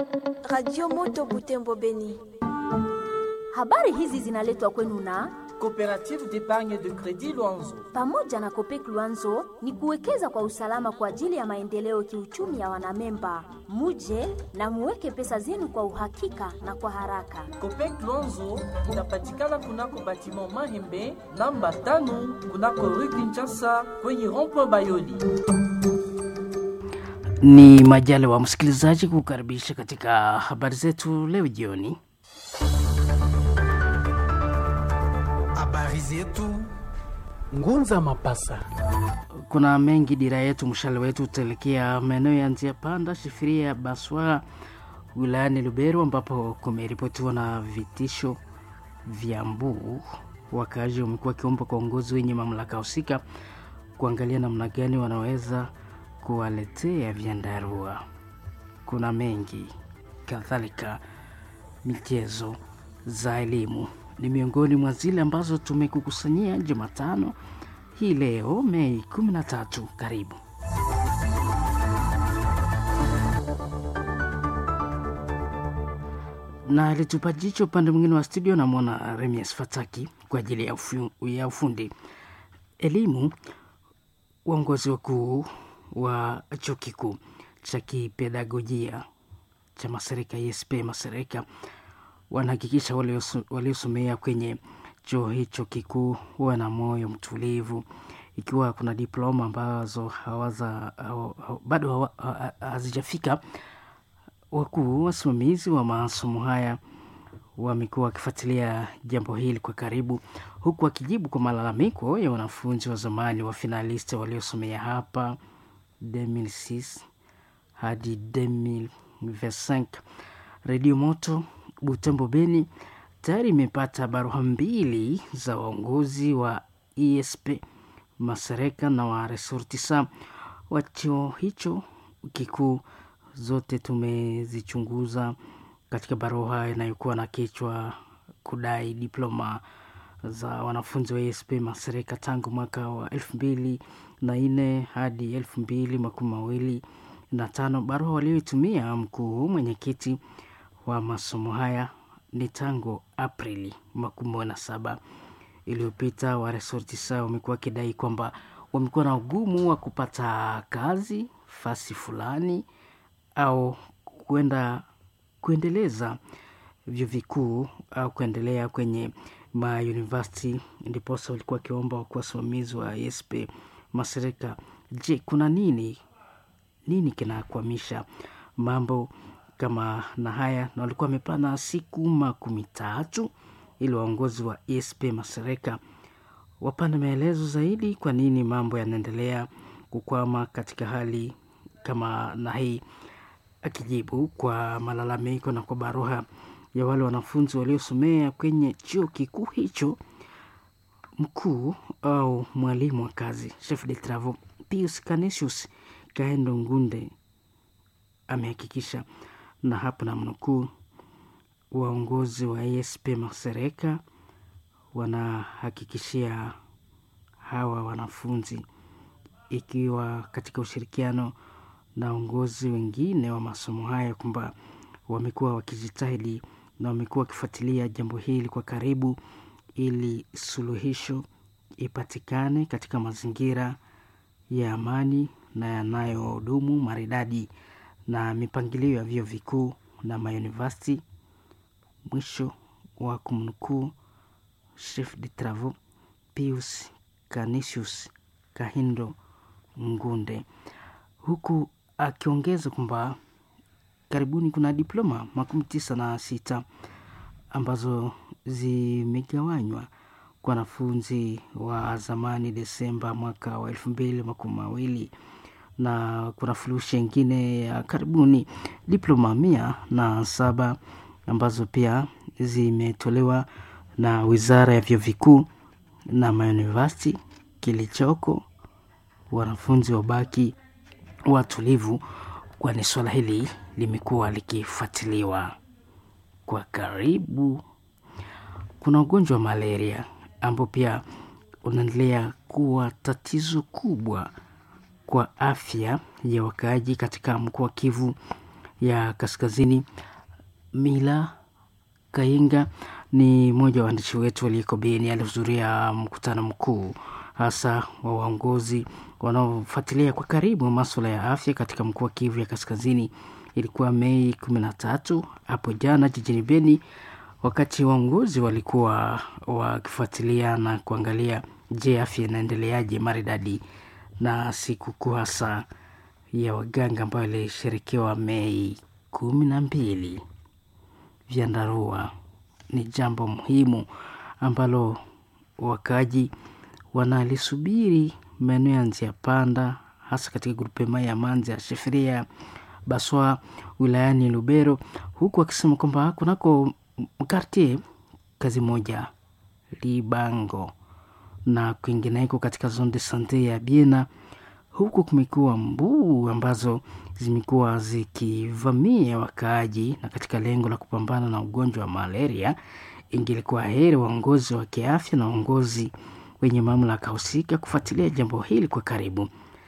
Radio Moto Butembo Beni. Habari hizi zinaletwa kwenu na Coopérative d'épargne de crédit Luanzo. pamoja na Kopek Luanzo ni kuwekeza kwa usalama kwa ajili ya maendeleo kiuchumi ya wanamemba. Muje na muweke pesa zenu kwa uhakika na kwa haraka. Copec Luanzo inapatikana kunako batiment Mahembe namba tano kunako rue Kinshasa kwenye rond-point Bayoli. Ni majali wa msikilizaji kukaribisha katika habari zetu leo jioni. Habari zetu Ngunza Mapasa. Kuna mengi dira yetu, mshale wetu utaelekea maeneo ya njia panda Shifiria Baswa wilayani Lubero, ambapo kumeripotiwa na vitisho vya mbuu. Wakaaji wamekuwa wakiomba kwa uongozi wenye mamlaka husika kuangalia namna gani wanaweza kuwaletea vyandarua. Kuna mengi kadhalika, michezo za elimu ni miongoni mwa zile ambazo tumekukusanyia Jumatano hii leo Mei 13. Karibu. na alitupa jicho upande mwingine wa studio, namwona Remias Fataki kwa ajili ya, ufu, ya ufundi elimu. Uongozi wakuu wa chuo kikuu cha kipedagojia cha Masereka ISP Masereka wanahakikisha walioso- waliosomea kwenye chuo hicho kikuu wana moyo mtulivu, ikiwa kuna diploma ambazo hawaza hawa- hawa- bado hawa- ha- ha- hazijafika. Wakuu wasimamizi wa masomo haya wamekuwa wakifuatilia jambo hili kwa karibu, huku wakijibu kwa malalamiko ya wanafunzi wa zamani wa finaliste waliosomea hapa 2006 hadi 2025. Redio Moto Butembo Beni tayari imepata barua mbili za waongozi wa ESP Masereka na wa Resortisa wa chuo hicho kikuu. Zote tumezichunguza katika barua inayokuwa na kichwa kudai diploma za wanafunzi wa ESP Masereka tangu mwaka wa elfu mbili na nne hadi elfu mbili makumi mawili na tano. Barua walioitumia mkuu mwenyekiti wa masomo haya ni tangu Aprili makumi na saba iliyopita. Waresortisa wamekuwa wakidai kwamba wamekuwa na ugumu wa kupata kazi fasi fulani au kwenda kuendeleza vyuo vikuu au kuendelea kwenye mauniversity, ndiposa walikuwa wakiomba kwa wasimamizi wa ESP Masereka, je, kuna nini nini kinakwamisha mambo kama na haya? Na walikuwa wamepana siku makumi tatu ili waongozi wa ESP Masereka wapande maelezo zaidi, kwa nini mambo yanaendelea kukwama katika hali kama na hii. Akijibu kwa malalamiko na kwa barua ya wale wanafunzi waliosomea kwenye chuo kikuu hicho, mkuu au mwalimu wa kazi chef de travaux Pius Canisius Kaendo Ngunde amehakikisha, na hapo na mnukuu, waongozi wa ESP Masereka wanahakikishia hawa wanafunzi ikiwa katika ushirikiano na uongozi wengine wa masomo haya kwamba wamekuwa wakijitahidi na wamekuwa wakifuatilia jambo hili kwa karibu ili suluhisho ipatikane katika mazingira ya amani na yanayodumu maridadi na mipangilio ya vyuo vikuu na mauniversity. Mwisho wa kumnukuu chef de travaux Pius Canisius Kahindo Ngunde, huku akiongeza kwamba karibuni kuna diploma makumi tisa na sita ambazo zimegawanywa kwa wanafunzi wa zamani Desemba mwaka wa elfu mbili makumi mawili na kuna furushi ingine ya karibuni diploma mia na saba ambazo pia zimetolewa na wizara ya vyuo vikuu na mauniversity. Kilichoko wanafunzi wabaki watulivu, kwani swala hili limekuwa likifuatiliwa kwa karibu. Kuna ugonjwa wa malaria ambao pia unaendelea kuwa tatizo kubwa kwa afya ya wakaaji katika mkoa wa Kivu ya Kaskazini. Mila Kainga ni mmoja wa waandishi wetu aliyeko Beni, alihudhuria mkutano mkuu hasa wa waongozi wanaofuatilia kwa karibu masuala ya afya katika mkoa wa Kivu ya Kaskazini. Ilikuwa Mei kumi na tatu hapo jana jijini Beni, wakati waongozi walikuwa wakifuatilia na kuangalia, je, afya inaendeleaje maridadi na sikukuu hasa ya waganga ambayo ilisherekewa Mei kumi na mbili. Vyandarua ni jambo muhimu ambalo wakaji wanalisubiri maeneo ya Nzia Panda, hasa katika grupema ya Manzi ya Sheferia Baswa wilayani Lubero, huku wakisema kwamba kunako mkartie kazi moja Libango na kwingineko katika zone de sante ya Biena, huku kumekuwa mbuu ambazo zimekuwa zikivamia wakaaji, na katika lengo la kupambana na ugonjwa wa malaria, ingelikuwa heri waongozi wa kiafya na waongozi wenye mamlaka husika kufuatilia jambo hili kwa karibu.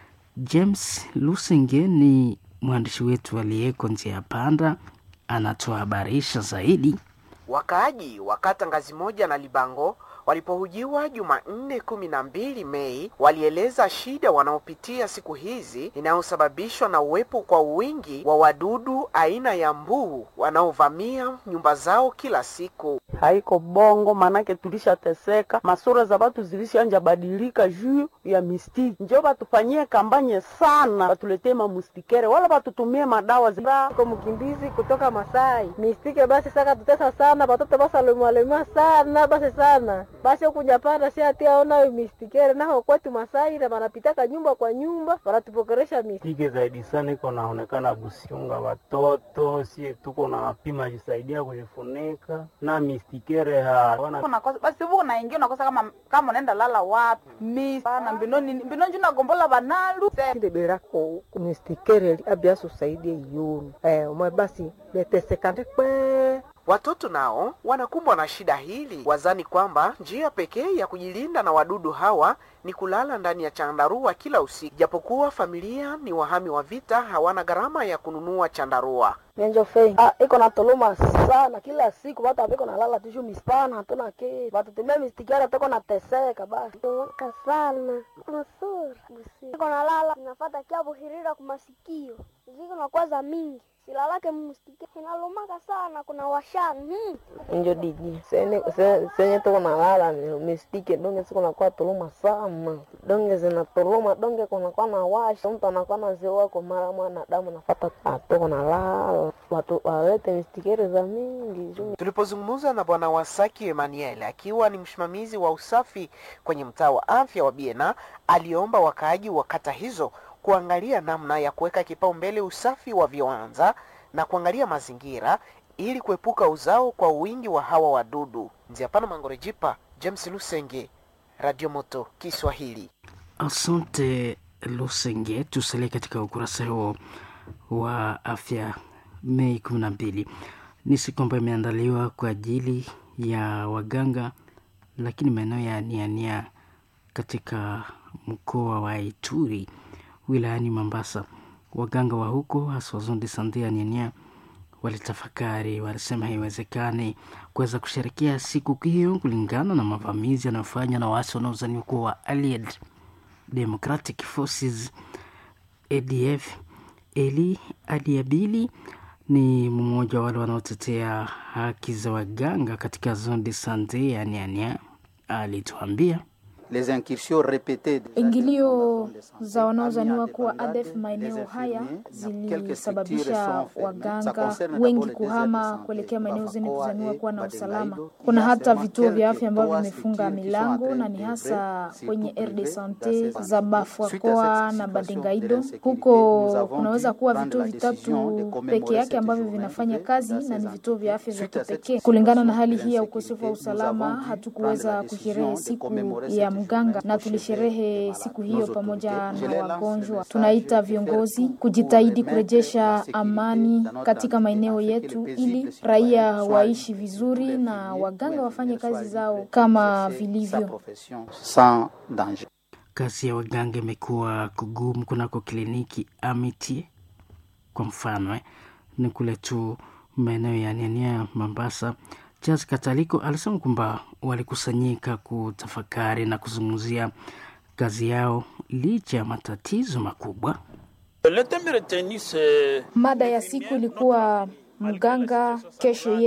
James Lusenge ni mwandishi wetu aliyeko Nzia Panda, anatuhabarisha zaidi. Wakaaji wa kata ngazi moja na Libango walipohujiwa Jumanne kumi na mbili Mei walieleza shida wanaopitia siku hizi inayosababishwa na uwepo kwa wingi wa wadudu aina ya mbuu wanaovamia nyumba zao kila siku. Haiko bongo, manake tulishateseka, masura za watu zilishanja badilika juu ya mistiki. Njo batufanyie kambanye sana, batuletee mamustikere wala batutumie madawa zira. Ko mkimbizi kutoka Masai mistike, basi saka tutesa sana, batoto basa lemwalema sana basi sana basi ukujapanda si ati aona mistikere naho kwetu Masai na banapitaka nyumba kwa nyumba banatupokeresha mistike zaidi sana, iko naonekana busiunga watoto sie tuko na pima jisaidia kujifunika na mistikere hawana basi huko naingia unakosa kama kama unaenda lala wapi mi sana mbinoni mbinoni nagombola banalu sinde berako kumistikere abiaso saidie yonu eh umwe basi betesekande kwe Watoto nao wanakumbwa na shida hili, wazani kwamba njia pekee ya kujilinda na wadudu hawa ni kulala ndani ya chandarua kila usiku, japokuwa familia ni wahami wa vita, hawana gharama ya kununua chandarua. Nenjo fei ah, iko na toluma sana kila siku, watu apiko nalala tishu mispana, hatuna ke watu tumia mistikara toko na teseka basi waka sana masura iko nalala inafata kia buhirira kumasikio ziko na kwaza mingi silalake mustike inalumaka sana kuna washani hmm. Njo diji senye senye toko nalala ni mistike donge siko nakuwa toluma sana donge zinatoluma donge kunakuwa na washa mtu anakuwa na zewa kwa mara mwana damu nafata atoko nalala watu walete mistikere za mingi. Tulipozungumza na bwana Wasaki Emmanuel akiwa ni msimamizi wa usafi kwenye mtaa wa afya wa Biena, aliomba wakaaji wa kata hizo kuangalia namna ya kuweka kipaumbele usafi wa viwanja na kuangalia mazingira ili kuepuka uzao kwa wingi wa hawa wadudu. Nziapana Mangorejipa, James Lusenge, Radio Moto Kiswahili. Asante Lusenge. Tusalie katika ukurasa huo wa afya. Mei kumi na mbili ni siku ambayo imeandaliwa kwa ajili ya waganga, lakini maeneo ya Niania katika mkoa wa Ituri wilayani Mombasa, waganga wa huko hasa wazundi sandia Niania walitafakari, walisema haiwezekani kuweza kusherekea siku hiyo kulingana na mavamizi yanayofanywa na waasi wanaozaniwa kuwa wa Allied Democratic Forces ADF. Eli Adiabili ni mmoja wa wale wanaotetea haki za waganga katika zone de sante ya Niania, alituambia ingilio za wanaozaniwa kuwa ADF maeneo haya zilisababisha waganga wengi kuhama kuelekea maeneo zenye kuzaniwa kuwa na usalama. Kuna hata vituo vya afya ambavyo vimefunga milango na ni hasa kwenye RD Sante za Bafwakoa na Badengaido. Huko kunaweza kuwa vituo vitatu peke yake ambavyo vinafanya kazi na ni vituo vya afya vya kipekee. Kulingana na hali hii ya ukosefu wa usalama, hatukuweza kusherehe siku ya mganga na tulisherehe siku hiyo pamoja na wagonjwa. Tunaita viongozi kujitahidi kurejesha amani katika maeneo yetu ili raia waishi vizuri na waganga wafanye kazi zao kama vilivyo. Kazi ya waganga imekuwa kugumu kunako kliniki Amity kwa mfano eh, ni kule tu maeneo ya Nyanya, Mombasa. Charles Kataliko alisema kwamba walikusanyika kutafakari na kuzungumzia kazi yao licha ya matatizo makubwa. Mada ya siku ilikuwa mganga kesho